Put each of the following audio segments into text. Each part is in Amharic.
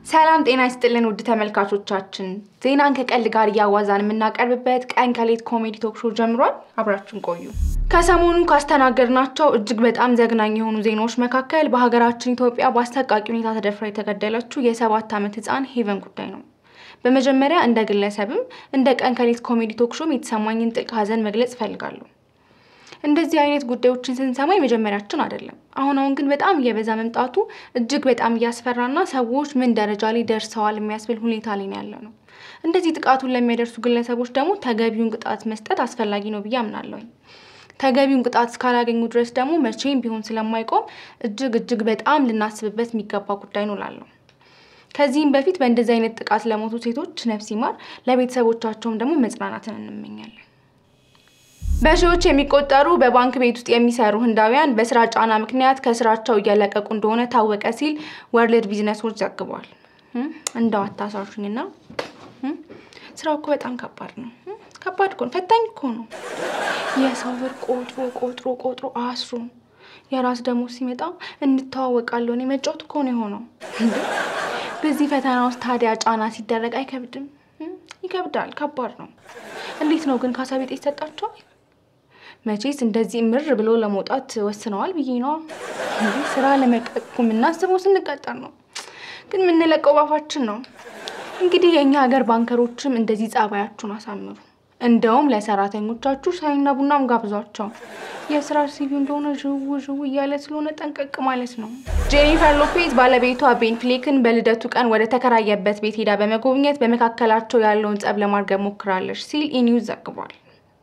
ሰላም ጤና ይስጥልን ውድ ተመልካቾቻችን፣ ዜናን ከቀልድ ጋር እያዋዛን የምናቀርብበት ቀን ከሌት ኮሜዲ ቶክ ሾው ጀምሯል። አብራችሁን ቆዩ። ከሰሞኑ ካስተናገድናቸው እጅግ በጣም ዘግናኝ የሆኑ ዜናዎች መካከል በሀገራችን ኢትዮጵያ በአሰቃቂ ሁኔታ ተደፍራ የተገደለችው የሰባት ዓመት ህፃን ሄቨን ጉዳይ ነው። በመጀመሪያ እንደ ግለሰብም እንደ ቀን ከሌት ኮሜዲ ቶክ ሾም የተሰማኝን ጥልቅ ሀዘን መግለጽ እፈልጋለሁ። እንደዚህ አይነት ጉዳዮችን ስንሰማ የመጀመሪያችን አይደለም። አሁን አሁን ግን በጣም እየበዛ መምጣቱ እጅግ በጣም እያስፈራና ሰዎች ምን ደረጃ ላይ ደርሰዋል የሚያስብል ሁኔታ ላይ ነው ያለ ነው። እንደዚህ ጥቃቱን ለሚያደርሱ ግለሰቦች ደግሞ ተገቢውን ቅጣት መስጠት አስፈላጊ ነው ብዬ አምናለሁኝ። ተገቢውን ቅጣት እስካላገኙ ድረስ ደግሞ መቼም ቢሆን ስለማይቆም እጅግ እጅግ በጣም ልናስብበት የሚገባ ጉዳይ ነው ላለሁ ከዚህም በፊት በእንደዚህ አይነት ጥቃት ለሞቱ ሴቶች ነፍስ ይማር፣ ለቤተሰቦቻቸውም ደግሞ መጽናናትን እንመኛለን። በሺዎች የሚቆጠሩ በባንክ ቤት ውስጥ የሚሰሩ ህንዳውያን በስራ ጫና ምክንያት ከስራቸው እያለቀቁ እንደሆነ ታወቀ ሲል ወርልድ ቢዝነሶች ዘግቧል። እንደው አታሳሹኝና ስራው እኮ በጣም ከባድ ነው። ከባድ እኮ ነው፣ ፈታኝ እኮ ነው። የሰው ብር ቆጥሮ ቆጥሮ ቆጥሮ አስሮ የራስ ደግሞ ሲመጣ እንተዋወቃለሁ እኔ መጫወት እኮ ነው የሆነው። በዚህ ፈተና ውስጥ ታዲያ ጫና ሲደረግ አይከብድም? ይከብዳል፣ ከባድ ነው። እንዴት ነው ግን ካሳ ቤት ይሰጣቸዋል? መቼስ እንደዚህ ምር ብሎ ለመውጣት ወስነዋል ብዬ ነዋ። ስራ ለመልቀቅ እኮ የምናስበው ስንቀጠር ነው፣ ግን የምንለቀው ባፋችን ነው። እንግዲህ የእኛ ሀገር ባንከሮችም እንደዚህ ጸባያችሁን አሳምሩ። እንደውም ለሰራተኞቻችሁ ሻይና ቡናም ጋብዟቸው። የስራ ሲቪ እንደሆነ ዥው ዥው እያለ ስለሆነ ጠንቀቅ ማለት ነው። ጄኒፈር ሎፔዝ ባለቤቷ ቤን ፍሌክን በልደቱ ቀን ወደ ተከራየበት ቤት ሄዳ በመጎብኘት በመካከላቸው ያለውን ጸብ ለማርገብ ሞክራለች ሲል ኢኒውስ ዘግቧል።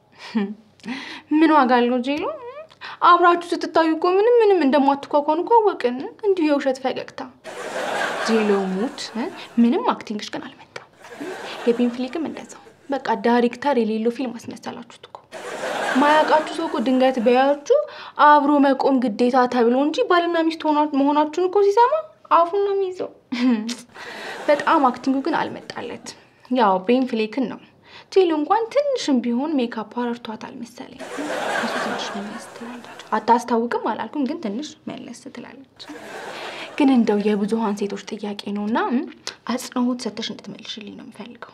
ምን ዋጋ አለው ጄሎ? አብራችሁ ስትታዩ እኮ ምንም ምንም እንደማትኳኳኑ እኮ አወቅን። እንዲሁ የውሸት ፈገግታ ጄሎ ሙት። ምንም አክቲንግሽ ግን አልመጣም። የቤን ፍሌክም እንደዛው በቃ ዳይሬክተር የሌለው ፊልም አስመሰላችሁት እኮ። ማያውቃችሁ ሰው እኮ ድንገት ቢያያችሁ አብሮ መቆም ግዴታ ተብሎ እንጂ ባልና ሚስት መሆናችሁን እኮ ሲሰማ አፉን ነው የሚይዘው። በጣም አክቲንጉ ግን አልመጣለት። ያው ቤን ፍሌክን ነው ጄሎ እንኳን ትንሽም ቢሆን ሜካፕ ረድቷታል መሰለኝ። እሱ ትንሽ መለስ ትላለች። አታስታውቅም አላልኩም፣ ግን ትንሽ መለስ ትላለች። ግን እንደው የብዙሀን ሴቶች ጥያቄ ነው እና አጽንኦት ሰተሽ እንድትመልሽልኝ ነው የምፈልገው።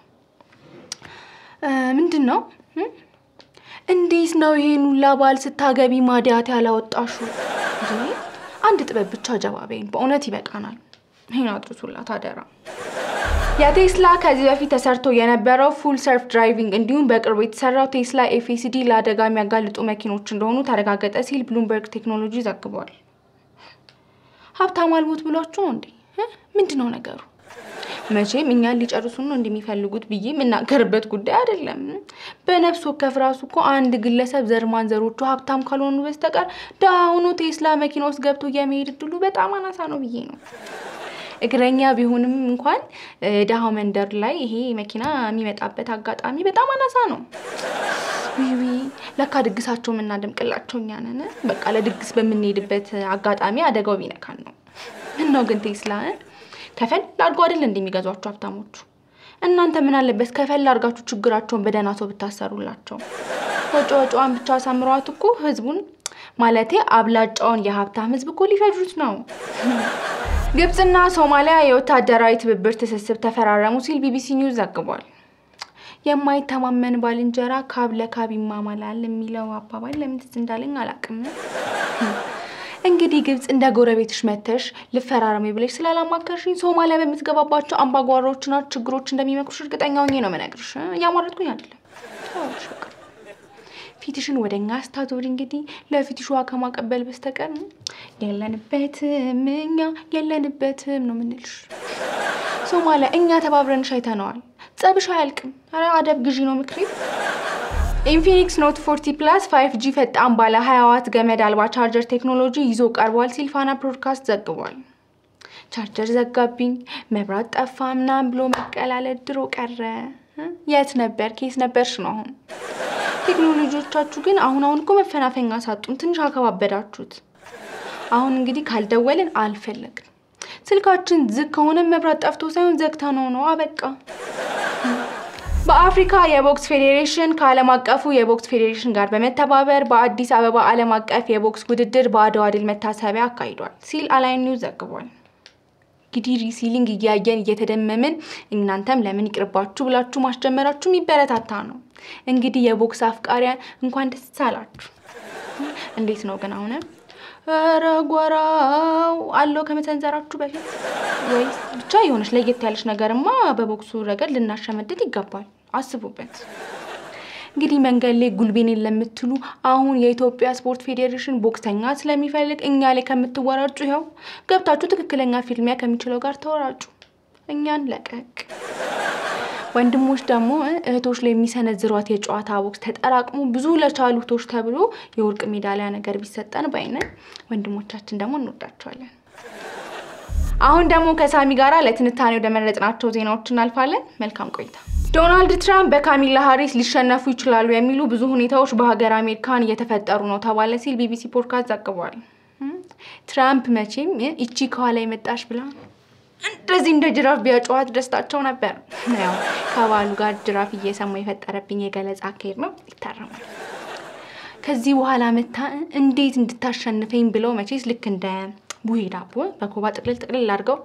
ምንድን ነው? እንዴት ነው ይሄን ሁላ ባል ስታገቢ ማዲያት ያላወጣሹ? አንድ ጥበብ ብቻ ጀባበይን፣ በእውነት ይበቃናል። ይህን አድርሱላት አደራ። የቴስላ ከዚህ በፊት ተሰርቶ የነበረው ፉል ሰልፍ ድራይቪንግ እንዲሁም በቅርቡ የተሰራው ቴስላ ኤፍኤስዲ ለአደጋ የሚያጋልጡ መኪኖች እንደሆኑ ተረጋገጠ ሲል ብሉምበርግ ቴክኖሎጂ ዘግቧል። ሀብታም አልሞት ብሏችሁ ነው እንዴ? ምንድን ነው ነገሩ? መቼም እኛን ሊጨርሱን ነው እንደሚፈልጉት ብዬ የምናገርበት ጉዳይ አይደለም። በነፍስ ወከፍ ራሱ እኮ አንድ ግለሰብ ዘር ማንዘሮቹ ሀብታም ካልሆኑ በስተቀር ድሃ ሆኖ ቴስላ መኪና ውስጥ ገብቶ የመሄድ እድሉ በጣም አናሳ ነው ብዬ ነው። እግረኛ ቢሆንም እንኳን ድሃው መንደር ላይ ይሄ መኪና የሚመጣበት አጋጣሚ በጣም አናሳ ነው። ዊዊ ለካ ድግሳቸው የምናደምቅላቸው እኛ ነን። በቃ ለድግስ በምንሄድበት አጋጣሚ አደጋው ቢነካን ነው። ምን ነው ግን ቴስላ ከፈል አድርጎ አይደል እንደሚገዟቸው ሀብታሞቹ። እናንተ ምን አለበት ከፈል አድርጋችሁ ችግራቸውን በደህና ሰው ብታሰሩላቸው። ወጪ ወጪዋን ብቻ አሳምረዋት እኮ ህዝቡን ማለቴ አብላጫውን የሀብታም ህዝብ እኮ ሊፈጁት ነው። ግብፅና ሶማሊያ የወታደራዊ ትብብር ትስስር ተፈራረሙ ሲል ቢቢሲ ኒውስ ዘግቧል። የማይተማመን ባልንጀራ ካብ ለካብ ይማማላል የሚለው አባባል ለምን ትዝ እንዳለኝ አላውቅም። እንግዲህ ግብፅ እንደ ጎረቤትሽ መተሽ ልፈራረሚ ብለሽ ስላላማከርሽኝ ሶማሊያ በምትገባባቸው አምባጓሮችና ችግሮች እንደሚመክሩሽ እርግጠኛ ሆኜ ነው መነግርሽ። እያሟረጥኩኝ አይደለም። ፊትሽን ወደ እኛ አስታዞሪ እንግዲህ ለፊትሽ ውሃ ከማቀበል በስተቀር የለንበትም፣ እኛ የለንበትም ነው ምንልሽ። ሶማሊያ እኛ ተባብረንሽ አይተነዋል። ጸብሽ አያልቅም። ኧረ አደብ ግዢ ነው ምክሬ። ኢንፊኒክስ ኖት 40 ፕላስ 5 ጂ ፈጣን ባለ 20 ዋት ገመድ አልባ ቻርጀር ቴክኖሎጂ ይዞ ቀርቧል ሲል ፋና ብሮድካስት ዘግቧል። ቻርጀር ዘጋብኝ፣ መብራት ጠፋ ምናምን ብሎ መቀላለድ ድሮ ቀረ። የት ነበር ኬስ ነበርሽ ነው አሁን። ቴክኖሎጂዎቻችሁ ግን አሁን አሁን እኮ መፈናፈኛ ሳጡን፣ ትንሽ አከባበዳችሁት። አሁን እንግዲህ ካልደወልን አልፈለግን። ስልካችን ዝግ ከሆነ መብራት ጠፍቶ ሳይሆን ዘግታ ነው ነው አበቃ። በአፍሪካ የቦክስ ፌዴሬሽን ከዓለም አቀፉ የቦክስ ፌዴሬሽን ጋር በመተባበር በአዲስ አበባ ዓለም አቀፍ የቦክስ ውድድር በአድዋ ድል መታሰቢያ አካሂዷል ሲል አላይን ኒውስ ዘግቧል። እንግዲህ ሪሲሊንግ እያየን እየተደመምን እናንተም ለምን ይቅርባችሁ ብላችሁ ማስጀመራችሁ የሚበረታታ ነው። እንግዲህ የቦክስ አፍቃሪያን እንኳን ደስ አላችሁ። እንዴት ነው ግን አሁን ኧረ ጎራው አለው ከመሰንዘራችሁ በፊት ወይስ ብቻ የሆነች ለየት ያለች ነገርማ በቦክሱ ረገድ ልናሸመድድ ይገባል። አስቡበት። እንግዲህ መንገድ ላይ ጉልቤኔን ለምትሉ አሁን የኢትዮጵያ ስፖርት ፌዴሬሽን ቦክሰኛ ስለሚፈልግ እኛ ላይ ከምትወራጩ ይኸው ገብታችሁ ትክክለኛ ፊልሚያ ከሚችለው ጋር ተወራጩ። እኛን ለቀቅ። ወንድሞች ደግሞ እህቶች ላይ የሚሰነዝሯት የጨዋታ ቦክስ ተጠራቅሞ ብዙ ለቻሉ እህቶች ተብሎ የወርቅ ሜዳሊያ ነገር ቢሰጠን ባይነን፣ ወንድሞቻችን ደግሞ እንወዳቸዋለን። አሁን ደግሞ ከሳሚ ጋራ ለትንታኔ ወደ መረጥናቸው ዜናዎች እናልፋለን። መልካም ቆይታ። ዶናልድ ትራምፕ በካሚላ ሀሪስ ሊሸነፉ ይችላሉ የሚሉ ብዙ ሁኔታዎች በሀገር አሜሪካን እየተፈጠሩ ነው ተባለ ሲል ቢቢሲ ፖድካስት ዘግቧል። ትራምፕ መቼም ይቺ ከኋላ የመጣሽ ብላ እንደዚህ እንደ ጅራፍ ቢያጨዋት ደስታቸው ነበር። ያው ከባሉ ጋር ጅራፍ እየሰማ የፈጠረብኝ የገለጻ አካሄድ ነው፣ ይታረማል። ከዚህ በኋላ መታ እንዴት እንድታሸንፈኝ ብለው መቼስ ልክ እንደ ቡሄ ዳቦ በኮባ ጥቅልል ጥቅልል አድርገው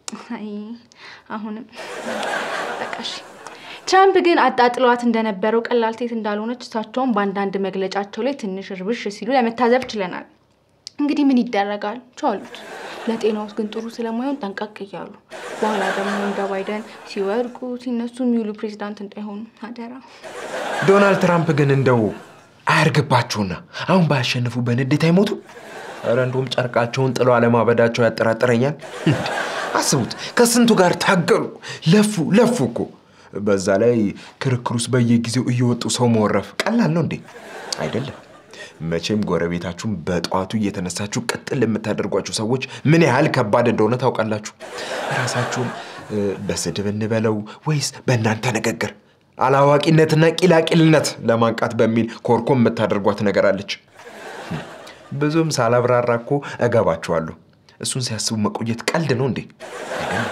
አሁንም በቃሽ። ትራምፕ ግን አጣጥለዋት እንደነበረው ቀላል ሴት እንዳልሆነች እሳቸውን በአንዳንድ መግለጫቸው ላይ ትንሽ እርብሽ ሲሉ ለመታዘብ ችለናል። እንግዲህ ምን ይደረጋል ቻሉት። ለጤና ውስጥ ግን ጥሩ ስለማይሆን ጠንቀቅ እያሉ በኋላ ደግሞ እንደ ባይደን ሲወድቁ ሲነሱ የሚውሉ ፕሬዚዳንት እንዳይሆኑ አደራ። ዶናልድ ትራምፕ ግን እንደው አያርግባችሁና አሁን ባያሸንፉ በንዴት አይሞቱ? ኧረ እንደውም ጨርቃቸውን ጥሎ አለማበዳቸው ያጠራጥረኛል። አስቡት፣ ከስንቱ ጋር ታገሉ፣ ለፉ ለፉ እኮ በዛ ላይ ክርክር ውስጥ በየጊዜው እየወጡ ሰው መወረፍ ቀላል ነው እንዴ? አይደለም። መቼም ጎረቤታችሁን በጠዋቱ እየተነሳችሁ ቅጥል የምታደርጓቸው ሰዎች ምን ያህል ከባድ እንደሆነ ታውቃላችሁ። ራሳችሁን በስድብ እንበለው ወይስ በእናንተ ንግግር አላዋቂነትና ቂላቂልነት ለማንቃት በሚል ኮርኮም የምታደርጓት ነገር አለች። ብዙም ሳላብራራ እኮ እገባችኋለሁ። እሱን ሲያስቡ መቆየት ቀልድ ነው እንዴ? አይደለም።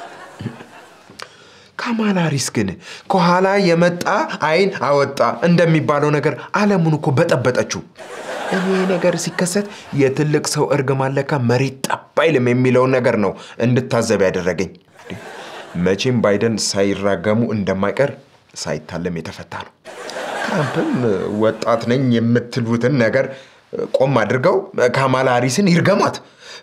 ካማላ ሃሪስ ግን ከኋላ የመጣ አይን አወጣ እንደሚባለው ነገር ዓለሙን እኮ በጠበጠችው። እኔ ነገር ሲከሰት የትልቅ ሰው እርግማን ለካ መሬት ጠብ አይልም የሚለውን ነገር ነው እንድታዘብ ያደረገኝ። መቼም ባይደን ሳይራገሙ እንደማይቀር ሳይታለም የተፈታ ነው። ትራምፕም ወጣት ነኝ የምትሉትን ነገር ቆም አድርገው ካማላ ሃሪስን ይርገሟት፣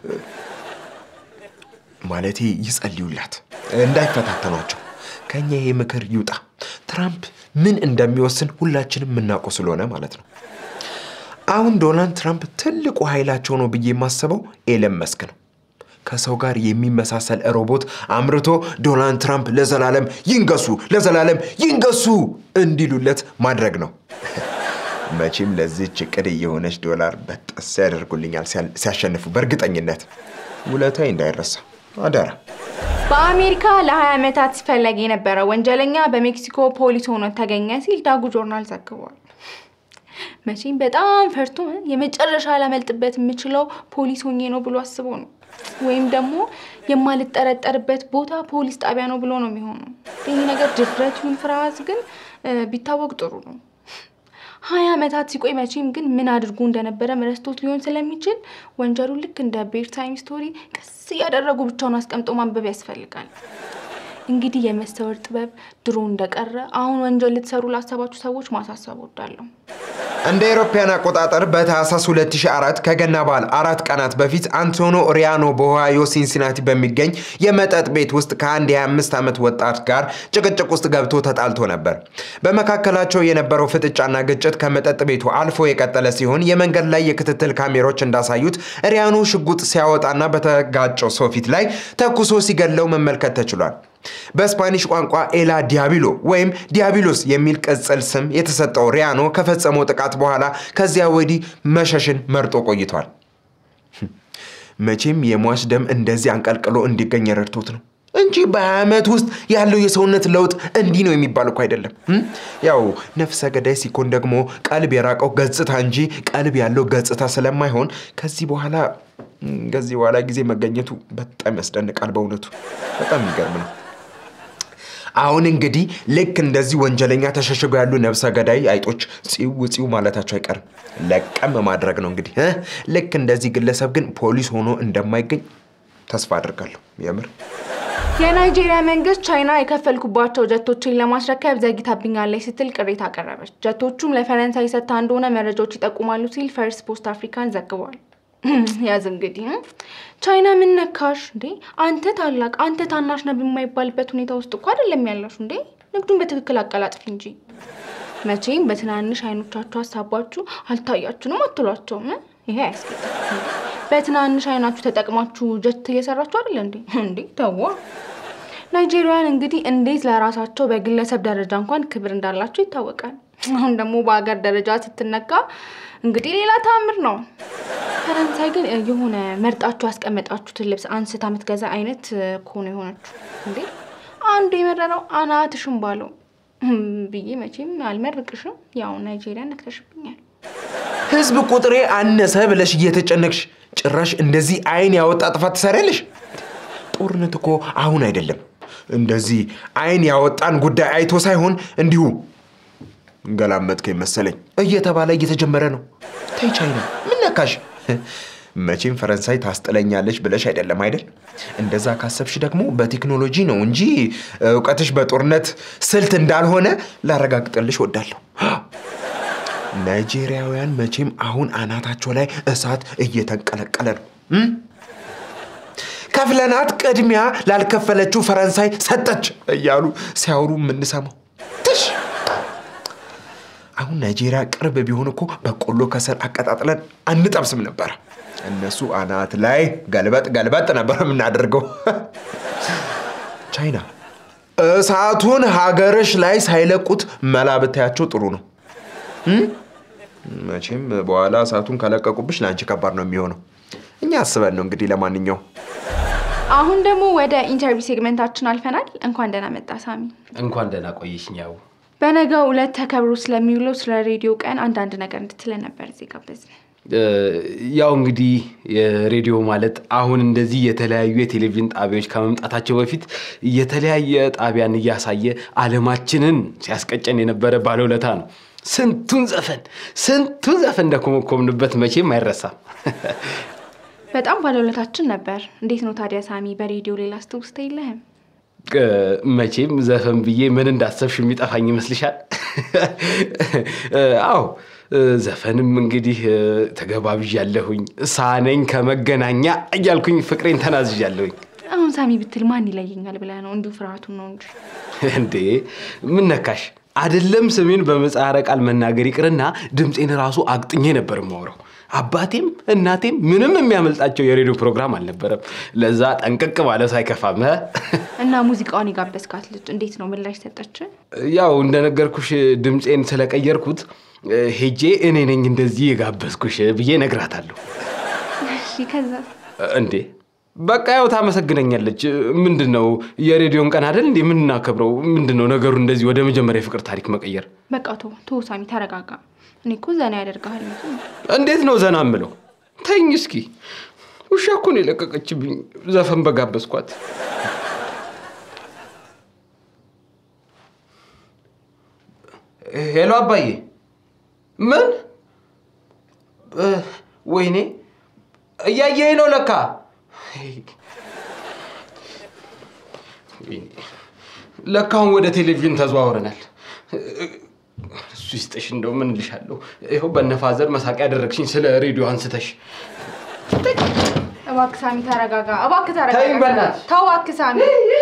ማለቴ ይጸልዩላት፣ እንዳይፈታተኗቸው። ከኛ ይሄ ምክር ይውጣ። ትራምፕ ምን እንደሚወስን ሁላችንም የምናውቀው ስለሆነ ማለት ነው። አሁን ዶናልድ ትራምፕ ትልቁ ኃይላቸው ነው ብዬ የማስበው ኤለን መስክ ነው። ከሰው ጋር የሚመሳሰል ሮቦት አምርቶ ዶናልድ ትራምፕ ለዘላለም ይንገሱ፣ ለዘላለም ይንገሱ እንዲሉለት ማድረግ ነው። መቼም ለዚህች እቅድ የሆነች ዶላር በጠስ ያደርጉልኛል ሲያሸንፉ፣ በእርግጠኝነት ውለታዬ እንዳይረሳ አደራ። በአሜሪካ ለ20 ዓመታት ሲፈለግ የነበረ ወንጀለኛ በሜክሲኮ ፖሊስ ሆኖ ተገኘ ሲል ዳጉ ጆርናል ዘግቧል። መቼም በጣም ፈርቶ የመጨረሻ ላመልጥበት የምችለው ፖሊስ ሆኜ ነው ብሎ አስቦ ነው። ወይም ደግሞ የማልጠረጠርበት ቦታ ፖሊስ ጣቢያ ነው ብሎ ነው የሚሆነው። ይህ ነገር ድፍረት ይሁን ፍርሃት ግን ቢታወቅ ጥሩ ነው። ሀያ ዓመታት ሲቆይ መቼም ግን ምን አድርጎ እንደነበረ ረስቶት ሊሆን ስለሚችል ወንጀሉን ልክ እንደ ቤድ ታይም ስቶሪ ቀስ እያደረጉ ብቻውን አስቀምጦ ማንበብ ያስፈልጋል። እንግዲህ የመስተወር ጥበብ ድሮ እንደቀረ አሁን ወንጀል ልትሰሩ ላሰባችሁ ሰዎች ማሳሰብ ወዳለሁ። እንደ አውሮፓውያን አቆጣጠር በታህሳስ 2004 ከገና በዓል አራት ቀናት በፊት አንቶኖ ሪያኖ በኦሃዮ ሲንሲናቲ በሚገኝ የመጠጥ ቤት ውስጥ ከአንድ የ25 ዓመት ወጣት ጋር ጭቅጭቅ ውስጥ ገብቶ ተጣልቶ ነበር። በመካከላቸው የነበረው ፍጥጫና ግጭት ከመጠጥ ቤቱ አልፎ የቀጠለ ሲሆን የመንገድ ላይ የክትትል ካሜሮች እንዳሳዩት ሪያኖ ሽጉጥ ሲያወጣና በተጋጨው ሰው ፊት ላይ ተኩሶ ሲገለው መመልከት ተችሏል። በስፓኒሽ ቋንቋ ኤላ ዲያቢሎ ወይም ዲያቢሎስ የሚል ቅጽል ስም የተሰጠው ሪያኖ ከፈጸመው ጥቃት በኋላ ከዚያ ወዲህ መሸሽን መርጦ ቆይቷል። መቼም የሟች ደም እንደዚህ አንቀልቅሎ እንዲገኝ ረድቶት ነው እንጂ በሀያ ዓመት ውስጥ ያለው የሰውነት ለውጥ እንዲህ ነው የሚባል እኮ አይደለም። ያው ነፍሰ ገዳይ ሲኮን ደግሞ ቀልብ የራቀው ገጽታ እንጂ ቀልብ ያለው ገጽታ ስለማይሆን ከዚህ በኋላ ከዚህ በኋላ ጊዜ መገኘቱ በጣም ያስደንቃል። በእውነቱ በጣም የሚገርም ነው። አሁን እንግዲህ ልክ እንደዚህ ወንጀለኛ ተሸሽገው ያሉ ነፍሰ ገዳይ አይጦች ጽው ጽው ማለታቸው አይቀርም። ለቀም ማድረግ ነው እንግዲህ። ልክ እንደዚህ ግለሰብ ግን ፖሊስ ሆኖ እንደማይገኝ ተስፋ አድርጋለሁ። የምር የናይጄሪያ መንግስት ቻይና የከፈልኩባቸው ጀቶችን ለማስረከብ ዘግይታብኛለች ስትል ቅሬታ አቀረበች። ጀቶቹም ለፈረንሳይ ሰጥታ እንደሆነ መረጃዎች ይጠቁማሉ ሲል ፈርስት ፖስት አፍሪካን ዘግቧል። ያዝ እንግዲህ ቻይና ምን ነካሽ እንዴ? አንተ ታላቅ አንተ ታናሽ ነህ የማይባልበት ሁኔታ ውስጥ እኮ አይደለም ያለሽ እንዴ? ንግዱን በትክክል አቀላጥፊ እንጂ መቼም በትናንሽ አይኖቻችሁ ሀሳባችሁ አልታያችሁንም አትሏቸውም። ይሄ አያስገድም። በትናንሽ አይናችሁ ተጠቅማችሁ ጀት እየሰራችሁ አይደለ እንዴ? እንዴ ተዋ። ናይጄሪያውያን እንግዲህ እንዴት ለራሳቸው በግለሰብ ደረጃ እንኳን ክብር እንዳላቸው ይታወቃል። አሁን ደግሞ በሀገር ደረጃ ስትነካ እንግዲህ ሌላ ተአምር ነው። ፈረንሳይ ግን የሆነ መርጣችሁ ያስቀመጣችሁትን ልብስ አንስታ የምትገዛ አይነት እኮ ነው የሆነችው። እንዴ አንዱ የመረረው አናትሽም ባለው ብዬ መቼም አልመርቅሽም። ያው ናይጄሪያ ነክተሽብኛል። ህዝብ ቁጥሬ አነሰ ብለሽ እየተጨነቅሽ ጭራሽ እንደዚህ አይን ያወጣ ጥፋት ትሰሪያለሽ። ጦርነት እኮ አሁን አይደለም። እንደዚህ አይን ያወጣን ጉዳይ አይቶ ሳይሆን እንዲሁ እንገላመጥከኝ መሰለኝ እየተባለ እየተጀመረ ነው። ተይ ቻይና፣ ምን ነካሽ? መቼም ፈረንሳይ ታስጥለኛለች ብለሽ አይደለም አይደል? እንደዛ ካሰብሽ ደግሞ በቴክኖሎጂ ነው እንጂ እውቀትሽ በጦርነት ስልት እንዳልሆነ ላረጋግጥልሽ ወዳለሁ። ናይጄሪያውያን መቼም አሁን አናታቸው ላይ እሳት እየተንቀለቀለ ነው። እም? ከፍለናት ቅድሚያ ላልከፈለችው ፈረንሳይ ሰጠች እያሉ ሲያወሩ የምንሰማው ትሽ አሁን ናይጄሪያ ቅርብ ቢሆን እኮ በቆሎ ከሰል አቀጣጥለን አንጠብስም ነበረ። እነሱ አናት ላይ ገልበጥ ገልበጥ ነበር የምናደርገው። ቻይና እሳቱን ሀገርሽ ላይ ሳይለቁት መላ ብታያቸው ጥሩ ነው። እም? መቼም በኋላ እሳቱን ከለቀቁብሽ ለአንቺ ከባድ ነው የሚሆነው። እኛ አስበን ነው እንግዲህ። ለማንኛውም አሁን ደግሞ ወደ ኢንተርቪው ሴግመንታችን አልፈናል። እንኳን ደህና መጣ ሳሚ። እንኳን ደህና ቆየሽኝ። ያው በነገው ዕለት ተከብሮ ስለሚውለው ስለ ሬዲዮ ቀን አንዳንድ ነገር እንድትለን ነበር እዚህ ጋበዝን። እ፣ ያው እንግዲህ የሬዲዮ ማለት አሁን እንደዚህ የተለያዩ የቴሌቪዥን ጣቢያዎች ከመምጣታቸው በፊት የተለያየ ጣቢያን እያሳየ ዓለማችንን ሲያስቀጨን የነበረ ባለውለታ ነው። ስንቱን ዘፈን ስንቱን ዘፈን እንደኮመኮምንበት መቼም አይረሳም። በጣም ባለውለታችን ነበር። እንዴት ነው ታዲያ ሳሚ፣ በሬዲዮ ሌላ ስትውስታ የለህም? እ፣ መቼም ዘፈን ብዬ ምን እንዳሰብሽ የሚጠፋኝ ይመስልሻል? እ፣ አዎ እ፣ ዘፈንም እንግዲህ እ፣ ተገባብዣለሁኝ። ሳነኝ ከመገናኛ እያልኩኝ ፍቅሬን ተናዝዣለሁኝ። አሁን ሳሚ ብትል ማን ይለየኛል ብለህ ነው? እንዲሁ ፍርሃቱን ነው እንጂ። እንዴ ምን ነካሽ? አይደለም ስሜን በምህጻረ ቃል መናገር ይቅርና ድምፄን ራሱ አቅጥኜ ነበር የማወራው። አባቴም እናቴም ምንም የሚያመልጣቸው የሬዲዮ ፕሮግራም አልነበረም። ለዛ ጠንቅቅ ባለ ሳይከፋም እ? እና ሙዚቃውን የጋበዝካት ልጅ እንዴት ነው ምላሽ ሰጠች? ያው እንደነገርኩሽ ድምፄን ስለቀየርኩት እ፣ ሄጄ እኔ ነኝ እንደዚህ የጋበዝኩሽ ብዬ ነግራታለሁ። እሺ ከዛ እንዴ በቃ ያው ታመሰግነኛለች። ምንድን ነው የሬዲዮን ቀን አይደል እንዴ የምናከብረው? ምንድን ነው ነገሩ እንደዚህ ወደ መጀመሪያ የፍቅር ታሪክ መቀየር? በቃ ቶ ቶ ሳሚ ተረጋጋ። እኔ እኮ ዘና ያደርግሃል እንጂ እንዴት ነው ዘና ምለው? ተኝ እስኪ። ውሻ እኮ ነው የለቀቀችብኝ ዘፈን በጋበዝኳት። ሄሎ አባዬ። ምን? እ፣ ወይኔ እያየኸኝ ነው ለካ። ወይኔ፣ ለካ አሁን ወደ ቴሌቪዥን ተዘዋውረናል። እሱ ይስጥሽ። እንደው ምን እልሻለሁ፣ ይኸው በነፋዘር መሳቂያ ያደረግሽኝ ስለ ሬዲዮ አንስተሽ። እባክህ ሳሚ ተረጋጋ። እባክህ ተይኝ ተረጋጋ። በእናትሽ። ተው እባክህ ሳሚ።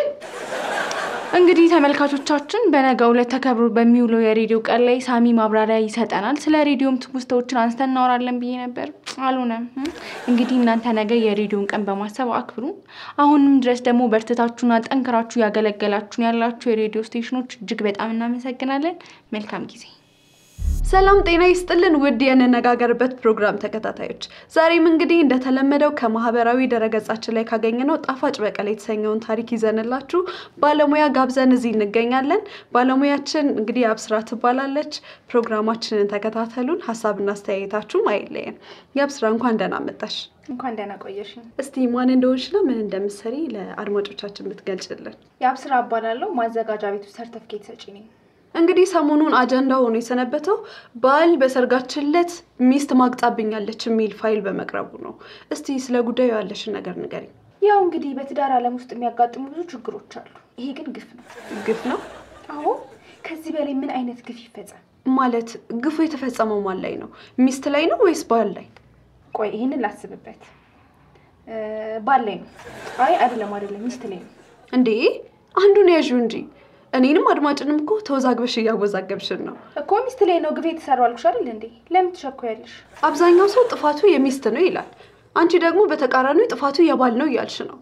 እንግዲህ ተመልካቾቻችን በነገው ዕለት ተከብሮ በሚውለው የሬዲዮ ቀን ላይ ሳሚ ማብራሪያ ይሰጠናል። ስለ ሬዲዮም ትውስታዎችን አንስተን እናወራለን ብዬ ነበር፣ አልሆነም። እንግዲህ እናንተ ነገ የሬዲዮን ቀን በማሰብ አክብሩ። አሁንም ድረስ ደግሞ በርትታችሁና ጠንክራችሁ ያገለገላችሁን ያላችሁ የሬዲዮ ስቴሽኖች እጅግ በጣም እናመሰግናለን። መልካም ጊዜ። ሰላም ጤና ይስጥልን ውድ የንነጋገርበት ፕሮግራም ተከታታዮች፣ ዛሬም እንግዲህ እንደተለመደው ከማህበራዊ ድረገጻችን ላይ ካገኘነው ጣፋጭ በቀል የተሰኘውን ታሪክ ይዘንላችሁ ባለሙያ ጋብዘን እዚህ እንገኛለን። ባለሙያችን እንግዲህ አብስራ ትባላለች። ፕሮግራማችንን ተከታተሉን፣ ሀሳብና አስተያየታችሁም አይለየን። የአብስራ እንኳን ደህና መጣሽ። እንኳን ደህና ቆየሽኝ። እስቲ ማን እንደሆንሽና ምን እንደምትሰሪ ለአድማጮቻችን ብትገልጭልን። የአብስራ እባላለሁ። ማዘጋጃ ቤቱ ሰርተፍኬት ሰጪ ነኝ። እንግዲህ ሰሞኑን አጀንዳ ሆኖ የሰነበተው ባል በሰርጋችን ዕለት ሚስት ማግጣብኛለች የሚል ፋይል በመቅረቡ ነው። እስቲ ስለ ጉዳዩ ያለሽን ነገር ንገሪኝ። ያው እንግዲህ በትዳር ዓለም ውስጥ የሚያጋጥሙ ብዙ ችግሮች አሉ። ይሄ ግን ግፍ ነው። ግፍ ነው አዎ፣ ከዚህ በላይ ምን አይነት ግፍ ይፈጸም? ማለት ግፉ የተፈጸመው ማን ላይ ነው? ሚስት ላይ ነው ወይስ ባል ላይ? ቆይ ይህንን ላስብበት። እ፣ ባል ላይ ነው? አይ አይደለም፣ አይደለም፣ ሚስት ላይ ነው። እንዴ አንዱን ያዥው እንጂ እኔንም አድማጭንም እኮ ተወዛግበሽ እያወዛገብሽን ነው። እኮ ሚስት ላይ ነው ግፍ የተሰራው አልኩሽ አይደል እንዴ? ለምን ትሸኮያለሽ? አብዛኛው ሰው ጥፋቱ የሚስት ነው ይላል። አንቺ ደግሞ በተቃራኒው ጥፋቱ የባል ነው እያልሽ ነው።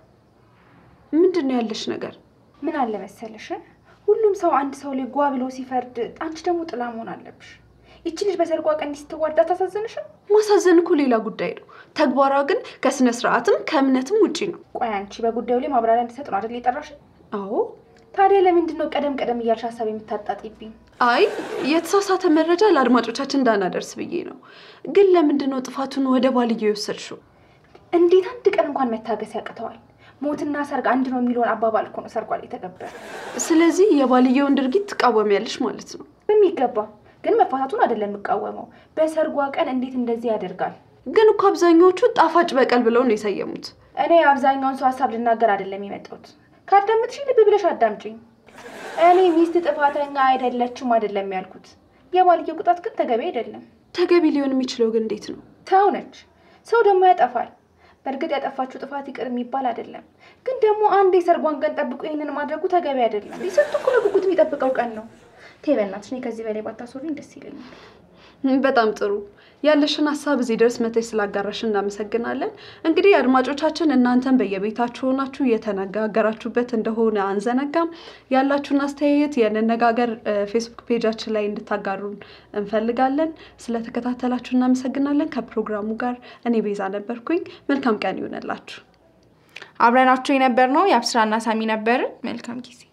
ምንድን ነው ያለሽ ነገር? ምን አለ መሰለሽ፣ ሁሉም ሰው አንድ ሰው ላይ ጓ ብሎ ሲፈርድ፣ አንቺ ደግሞ ጥላ መሆን አለብሽ። ይቺ ልጅ በሰርጓ ቀን እንዲህ ስትዋርድ አታሳዝንሽም? ማሳዘን እኮ ሌላ ጉዳይ ነው። ተግባሯ ግን ከስነ ስርዓትም ከእምነትም ውጪ ነው። ቆይ አንቺ በጉዳዩ ላይ ማብራሪያ እንድሰጥ ነው አይደል የጠራሽ? አዎ። ታዲያ ለምንድን ነው ቀደም ቀደም እያልሽ ሀሳብ የምታጣጢብኝ? አይ የተሳሳተ መረጃ ለአድማጮቻችን እንዳናደርስ ብዬ ነው። ግን ለምንድን ነው ጥፋቱን ወደ ባልየው የወሰድሽው? እንዴት አንድ ቀን እንኳን መታገስ ያቅተዋል? ሞትና ሰርግ አንድ ነው የሚለውን አባባል እኮ ነው ሰርጓ ላይ የተገበረ። ስለዚህ የባልየውን ድርጊት ትቃወሚያለሽ ማለት ነው። በሚገባ ግን መፋታቱን አይደለም የምቃወመው። በሰርጓ ቀን እንዴት እንደዚህ ያደርጋል? ግን እኮ አብዛኛዎቹ ጣፋጭ በቀል ብለው ነው የሰየሙት። እኔ አብዛኛውን ሰው ሀሳብ ልናገር አይደለም የመጣሁት። ካዳመጥሽኝ ልብ ብለሽ አዳምጪኝ። እኔ ሚስት ጥፋተኛ አይደለችም አይደለም ያልኩት። የባልየው ቅጣት ግን ተገቢ አይደለም። ተገቢ ሊሆን የሚችለው ግን እንዴት ነው? ሰው ነች። ሰው ደግሞ ያጠፋል። በእርግጥ ያጠፋችው ጥፋት ይቅር የሚባል አይደለም። ግን ደግሞ አንድ የሰርጓን ቀን ጠብቆ ይህንን ማድረጉ ተገቢ አይደለም። ስንት እኮ በጉጉት የሚጠብቀው ቀን ነው። ተይ በእናትሽ፣ እኔ ከዚህ በላይ ባታስወሪኝ ደስ ይለኛል። በጣም ጥሩ ያለሽን ሀሳብ እዚህ ድረስ መተሽ ስላጋራሽ እናመሰግናለን። እንግዲህ አድማጮቻችን እናንተን በየቤታችሁ ሆናችሁ እየተነጋገራችሁበት እንደሆነ አንዘነጋም። ያላችሁን አስተያየት የንነጋገር ፌስቡክ ፔጃችን ላይ እንድታጋሩን እንፈልጋለን። ስለተከታተላችሁ እናመሰግናለን። ከፕሮግራሙ ጋር እኔ ቤዛ ነበርኩኝ። መልካም ቀን ይሆነላችሁ። አብረናቸው የነበር ነው የአብስራና ሳሚ ነበርን። መልካም ጊዜ